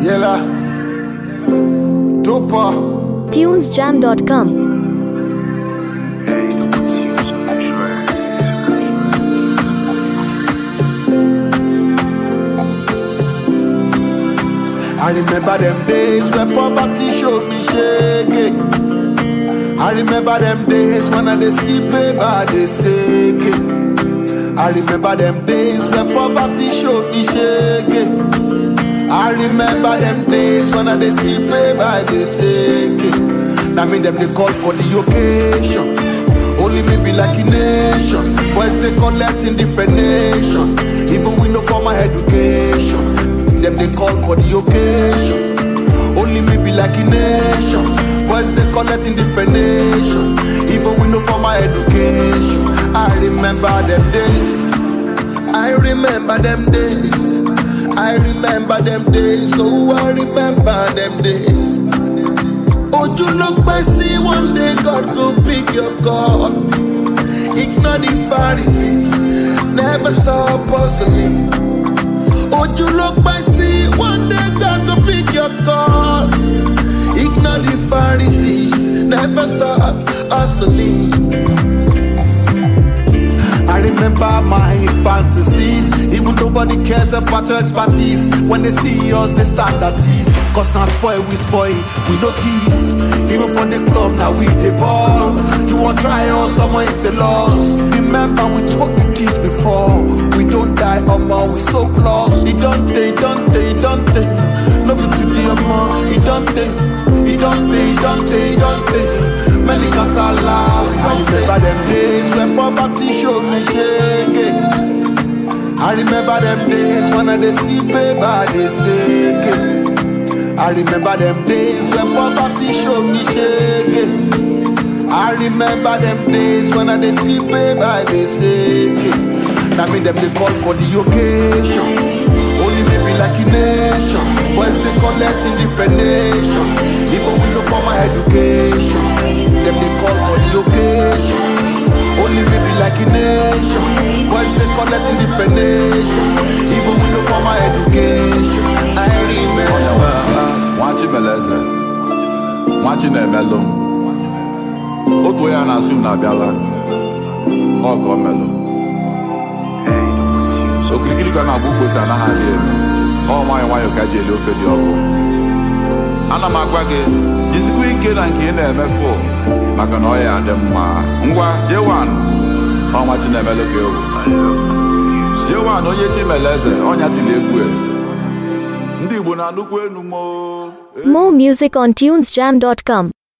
Yella. Tupa. tunesjam.com I remember them days when poverty showed me shaking. I remember them days when I dey see paper dey shaking. I remember them days when poverty showed me shaking. I remember them days when I dey see paper dey shaking. Now me them they call for the occasion. Only me be like a nation. Boys they collect in different nation. Even we no formal education. Them they call for the occasion. Only me be like a nation. Boys they collect in different nation. Even we no formal education. I remember them days. I remember them days. I remember them days. Oh, I remember them days. Would you look by see one day God go pick your call? Ignore the Pharisees, never stop hustling. Would you look by see one day God go pick your call? Ignore the Pharisees, never stop hustling. I remember my fantasies. Even nobody cares about your expertise. When they see us, they stand at ease. Cause now spoil, we spoil, we no thief. Even from the club, now we the ball. You want try us, someone is a loss. Remember, we took the keys before. We don't die, omo, we so close. He don't they, don't they, don't they. No be today, omo, he don't they. He don't they, don't they, don't they. Many casala, I remember them days when poverty showed me shaking. I remember them days when I dey see paper dey shaking. I remember them days when poverty showed me shaking. I remember them days when I dey see paper dey shaking. That mean them they call for the occasion. Only maybe like a nation. Boys they collect in different nation. Even we no formal education. Them they call for the occasion. Only maybe like a nation. Boys they collect in different nation. Even we no formal education. I remember. nwachi meleze nwachi na-emelụ m otu onye a na-asụ m na-abịala ọ ka o melụ okirikiri ka ọ na-agba ukposi anaghị adị elu ọ nwayọ nwayọ ka ji eli ofe dị ọkụ ana m agwa gị jisikwa ike na nke ị na-emefu maka na ọ ya adị mma ngwa jewan ọnwa chi na-emelụ gị egwu jewan onye chi meleze ọnya tili egwu e. ndị igbo na-anụkwu enu mo More music on tunesjam.com